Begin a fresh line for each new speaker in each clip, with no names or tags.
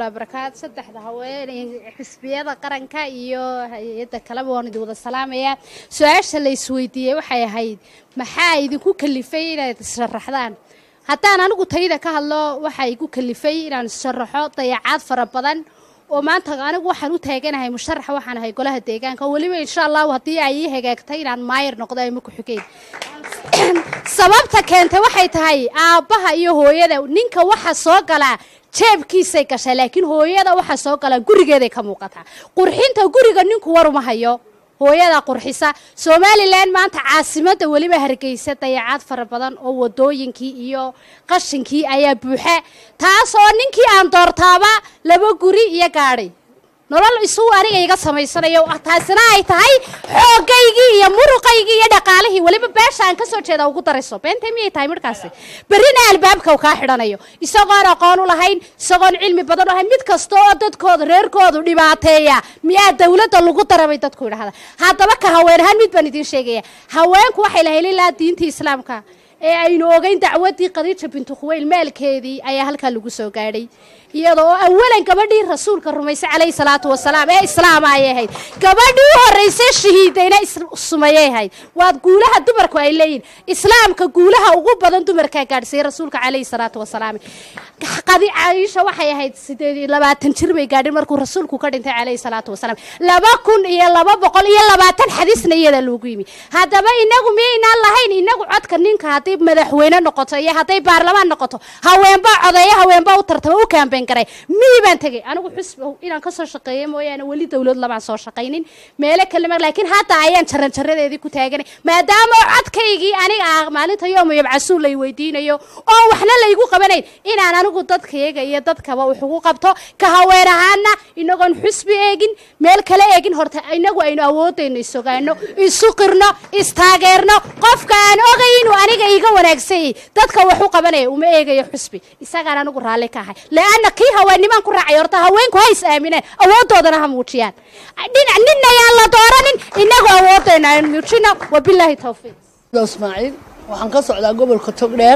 barakaad saddexda haweeney xisbiyada qaranka iyo hay-adda kaleba waan idin wada salaamayaa su-aasha la isweydiiyey waxay ahayd maxaa idinku kalifay inaad issharaxdaan haddaan anigu tayda ka hadlo waxaa igu kalifay inaan issharaxo dayacaad fara badan oo maanta anigu waxaan u taaganahay musharaxa waxaan ahay golaha deegaanka oo weliba insha allahu haddii ay ii hagaagtay inaan maayir noqdo ama ku-xigeen sababta keentay waxay tahay aabbaha iyo hooyada ninka waxa soo galaa jeebkiisay gashaa laakiin hooyada waxa soo galaa gurigeeday ka muuqataa qurxinta guriga ninku waruma hayo hooyada qurxisa somalilan maanta caasimadda weliba hargeysa dayacaad fara badan oo wadooyinkii iyo qashinkii ayaa buuxa taas oo ninkii aan doortaaba laba guri iyo gaadhay nolol isuu aniga iga samaysanayo taasina ay tahay xoogaygii iyo muruqaygii iyo dhaqaalihii weliba beesha aan kasoo jeeda ugu darayso beentay miyay tahay midhkaasi berrina albaabka kaa xidhanayo isagoon aqoon u lahayn isagoon cilmi badan u lahayn mid kasta oo dadkooda reerkoodu dhibaateeya miyaa dawladda lagu darabay dadku idhahda haddaba ka haween ahaan mid baan idiin sheegaya haweenku waxay lahayn ilaa diintii islaamka ee aynu ogeyn dacwadii khadiija bintu khuweyl maalkeedii ayaa halkaa lagu soo gaadhay iyada oo awalan gabadhii rasuulka rumaysay calayhi salaatu wasalaam ee islaama ayay ahayd gabadhii u horraysay shahiidayna sumayay ahayd waad guulaha dumarku ay leeyihin islaamka guulaha ugu badan dumarkaa gaadhsiiyey rasuulka calayhi salaatu wasalaam qadi caiisha waxay ahayd sideed iyo labaatan jir bay gaadhin markuu rasuulku ka dhintay calayhi salaatu wasalaam laba kun iyo laba boqol iyo labaatan xadiisna iyada loogu yimi haddaba inagu miyaynaan lahayn inagu codka ninka hadday madaxweyne noqoto iyo hadday baarlamaan noqoto haweenbaa codeeyo haweenbaa u tartama u kaambeyn garay mii baan tegey anigu xusb inaan kasoo shaqeeyo mooyaane weli dawlad lamaan soo shaqaynin meelo kalema laakiin hadda ayaan jaran jaradeedii ku taaganay maadaama codkaygii aniga ah maalinta yooma yabcasuun lay weydiinayo oo waxna laygu qabanayn inaan anigu dadkayaga iyo dadkaba wax ugu qabto ka haween ahaana inagoon xusbi eegin meel kale eegin horta inagu aynu awoodayno isogaano isu qirno istaageerno qofka aan ogay inuu aniga iga wanaagsanyay dadka wax u qabanaya uma eegayo xusbi isagaan anigu raalli ka ahay leanna kii haweenimaan ku raacay horta haweenku ha is aamineen awoodoodana ha muujiyaan dhinac ninna yaan la dooranin inagu awoodayna aynu muujino wabilaahi tawfiiq
ismaaciil waxaan ka socdaa gobolka togdheer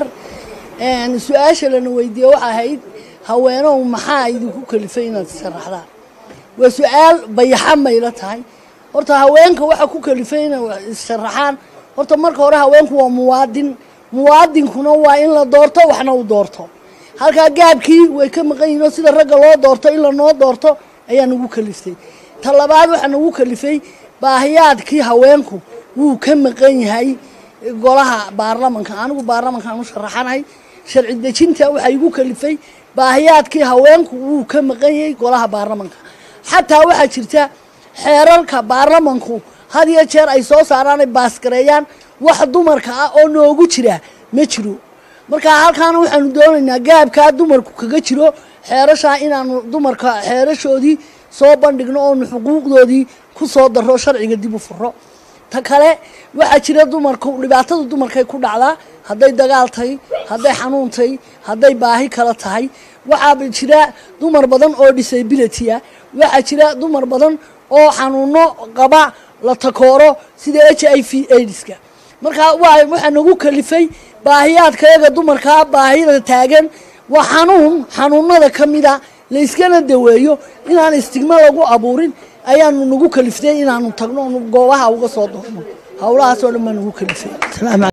su-aasha lana weydiiye waxa ahayd haweenow maxaa idinku kalifay inaad sharaxdaan waa su-aal bayaxa mayla tahay horta haweenka waxa ku kalifay inay isharaxaan horta marka hore haweenku waa muwaadin muwaadinkuna waa in la doorto waxna u doorto halkaa gaabkii way ka maqan yihin oo sida ragga loo doorto in lanoo doorto ayaa nagu kaliftay ta labaad waxaa nagu kalifay baahiyaadkii haweenku wuu ka maqan yahay golaha baarlamanka anigu baarlamankaan u sharaxanahay sharci dejinta waxaa igu kalifay baahiyaadkii haweenku wuu ka maqan yahay golaha baarlamanka xataa waxaa jirta xeerarka baarlamanku had iyo jeer ay soo saaraanay baasgareeyaan wax dumarka ah oo noogu jira ma jiro markaa halkaana waxaanu doonaynaa gaabkaa dumarku kaga jiro xeerashaa inaanu dumarka xeerashoodii soo bandhigno oonu xuquuqdoodii ku soo daro sharciga dib u furo ta kale waxaa jira dumarku dhibaatada dumarkay ku dhacdaa hadday dagaal tahay hadday xanuun tahay hadday baahi kala tahay waxaaba jira dumar badan oo disability ah waxaa jira dumar badan oo xanuuno qaba la takooro sida h i v aidska markaa waxaa nagu kalifay baahiyaadkayaga dumarkaa baahida taagan waa xanuun xanuunada ka mida layskana daweeyo inaan istigma lagu abuurin ayaanu nagu kaliftay inaanu tagno goobaha uga soo doorno howlahaasoo dhan baa nagu kalifay